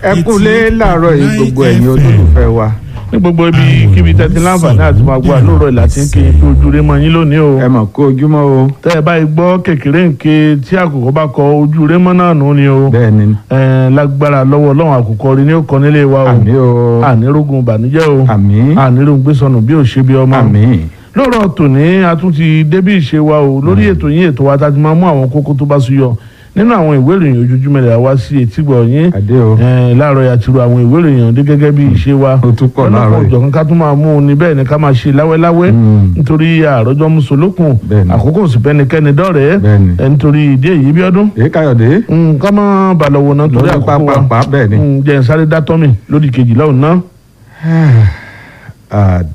ẹ kúlé láàárọ̀ yìí gbogbo ẹ̀yin olólùfẹ́ wa ní gbogbo ibi kíbi tẹ́tí láǹfààní àti máa gbọ́ àlóòrọ̀ ìlà tí ń ké kí ojú rẹ mọ yín lónìí o. ẹ mọ̀ kó ojúmọ́ o tẹ́ ẹ báyìí gbọ́ kékeré nké tí àkùkọ bá kọ ojú rẹ mọ́ náà nù ni o. bẹ́ẹ̀ ni ẹ lágbára lọ́wọ́ ọlọ́run àkùkọ rí ní ó kọ nílé wa o. àmì o ànírógun ìbànújẹ́ o. àmì ànírógun gbésọnù bí ò ṣe bí ọmọ. àmì lọ́rọ̀ tòní a tún ti débí ìṣe wa o lórí ètò yín ètò wa tá a ti máa mú àwọn kókó tó bá súyọ nínú àwọn ìwé ìròyìn ojoojúmọ́ rẹ̀ wá sí etígbọ̀ yín àdé o Eh, láàárọ̀ yà ti ro àwọn ìwé ìròyìn ọ̀hún dé gẹ́gẹ́ bí ìṣe wa ó tún pọ̀ láàárọ̀ yìí. ọ̀jọ̀kan ká tún máa mú un ní bẹ́ẹ̀ ni ká máa ṣe láwẹ́láwẹ́ Mm. nítorí àròjọ mùsùlùkùn Bẹ́ẹ̀ ni. àkókò sì bẹ́nikẹ́ni dọ́rẹ̀ẹ́ Bẹ́ẹ̀ ni. Eh, nítorí ìdí èyí bí ọdún èyí káyọ̀dé ká má balọ̀wọ̀ náà torí lórí àkókò wa pápá bẹ́ẹ̀ ni. Mm, jẹ́ n sáré dátọ́mì lódì kejìlá òun náà. Ah,